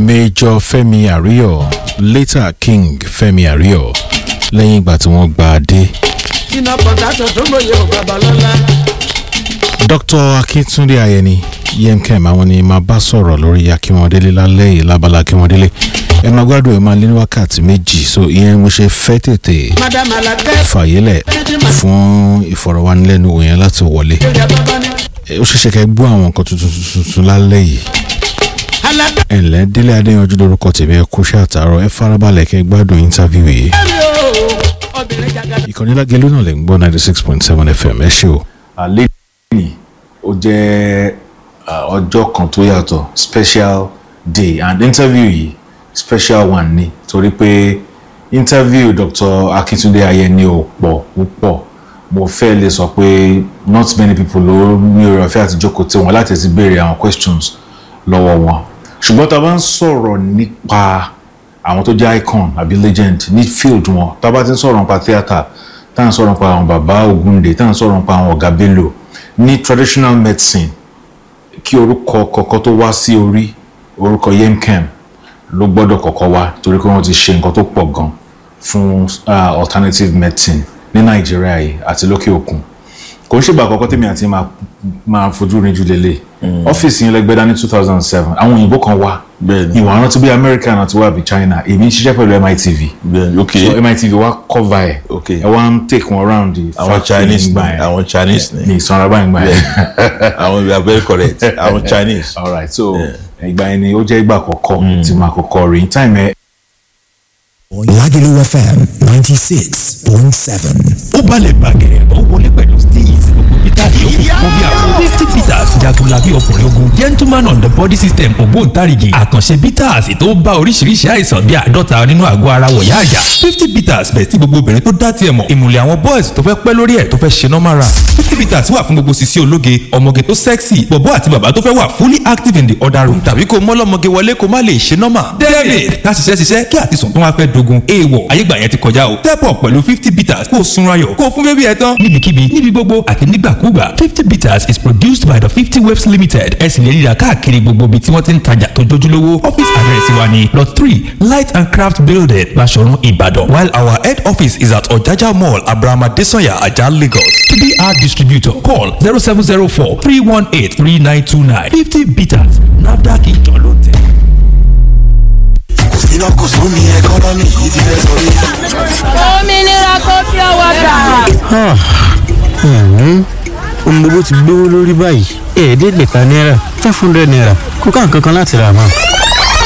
Major Fẹ́mi Àríyọ̀ later King Fẹ́mi Àríyọ̀ lẹ́yìn ìgbà tí wọ́n gba adé. iná kọ̀ǹtàtọ̀ tó mòye ò babalọ́lá. Dr. Akíntúndé Ayẹni yemkem àwọn ni máa bá sọ̀rọ̀ lórí Akínwọ̀ndélé lálẹ́ yìí lábala Akínwọ̀ndélé ẹ máa gbádùn ẹ máa lé ní wákàtí méjì so ìyẹn mo ṣe fẹ́ tètè madam alakẹ́ fàyélẹ̀ fún ìfọ̀rọ̀wánilẹ́nuwò yẹn láti wọlé èrè bàbá ni. Ẹ, ó ṣeéṣe kẹ́ gbọ́ àwọn nǹkan tuntun tuntun lálẹ́ yìí alakẹ́ ẹ ǹlẹ́ délé adéyanjú lórúkọ tèmi ẹ kú ṣe àtàrọ ẹ farabalẹ̀ kẹ́ gbádùn íńtávíù yìí rí o obìnrin jagada. ìkànnì lágẹ̀lú náà lè ń gbọ́ ninety six point seven fm ẹ ṣé o. àlejò ó jẹ́ ọjọ́ kan tó yàtọ̀ special day and interview yìí special one ni torí pé interview Dr. Akíntúndé Ayẹni ò pọ̀ púpọ̀ mo fẹ́ lè sọ pé not many people ló ní oore ọ̀fẹ́ àti jókòó tí wọn láti ti béèrè àwọn questions lọ́wọ́ wọn ṣùgbọ́n tá a bá ń sọ̀rọ̀ nípa àwọn tó jẹ́ icon àbí legend ní field wọn tá a bá ti ń sọ̀rọ̀ nípa theatre tá à ń sọ̀rọ̀ nípa àwọn bàbá Ògúndé tá à ń sọ̀rọ̀ nípa àwọn ọ̀gá Bello ní traditional medicine kí orúkọ kọ̀ọ̀kan tó wá sí orí orúkọ yemkem ló gbọ́dọ̀ kọ́kọ́ wá torí pé wọ́n ti ṣe nǹkan tó pọ̀ gan fún uh, alternative medicine ní Nàìjíríà yìí àti lókè òkun kò ń ṣègbà àkọ́kọ́ tèmi àti máa máa fojú rinjú lélẹ̀ ọ́fíìsì yẹn lẹ́gbẹ́dá ní two thousand seven àwọn òyìnbó kan wá Bẹ́ẹ̀ni. ìwà rántí bí America náà ti wá bí China èmi ń ṣiṣẹ́ pẹ̀lú MITV bẹ́ẹ̀ni ok so MITV wá cover ẹ̀ Ok. ẹ wá ń take wọn round the àwọn factory Chinese nígbà ni yẹn. àwọn Chinese ni ní ìsanra báyìí gbà yẹn àwọn we are very correct àwọn Chinese all right so ìgbà yẹn ni ó jẹ́ ìgbà àkọ́kọ́ tí màá kọ́kọ́ rí time ẹ Lagelu FM 96.7. ó balẹ̀ bàgẹ́ ó wọlé pẹ̀lú steez gbogbo peter yòókù fún bí àwọn fifty peters jagunlabi ọkùnrin ogun gentleman on the body system ògbóǹtarìgì àkànṣe peters tó bá oríṣiríṣi àìsàn bíi àádọ́ta nínú àgọ́ ara wọ̀yá àyà fifty peters bẹ̀ tí gbogbo obìnrin tó dá tiẹ̀ mọ̀ ìmùlẹ̀ àwọn boys tó fẹ́ pẹ́ lórí ẹ̀ tó fẹ́ ṣe normal run fifty peters wà fún gbogbo sisi ológe ọmọge tó sexy bọ̀bọ́ àti bàbá tó fẹ́ wà fully active in the other room tàbí kó mọ́lọ́mọge wọlé kó má lè ṣe normal david ká ṣiṣẹ́ ṣiṣẹ́ kí àtisùn tó wá fẹ́ dogun èèwọ̀ ayégbà yẹn ti kọjá o step up pẹ̀lú fifty bitters kó o sunra yọ̀ kó o fún bébí ẹ tán níbikíbi níbi gbogbo àti nígbàkúgbà fifty bitters is produced by the fifty waves limited ẹ sì lè rí i rà káàkiri gbogbo ibi tí wọ́n ti ń tajà tó jójúlówó office address wa ni lot three light and craft building Baṣọ̀run Ìbàdàn while our head office is at Ọ̀jájá mall abrahama desanya ajah Lagos to be our distributor call zero seven zero four three one eight three nine two nine fifty bitters nafdac ìjọ ló tẹ̀. iná kò sún ní ẹkọ́nọ́mì yìí ti fẹ́ sọrí. òmìnira kò fi ọwọ́ gbà. ohun gbogbo ti gbówó lórí báyìí ẹ̀ẹ́dẹ́gbẹ̀ta náírà five hundred naira kó ká nǹkan kan láti rà mọ́.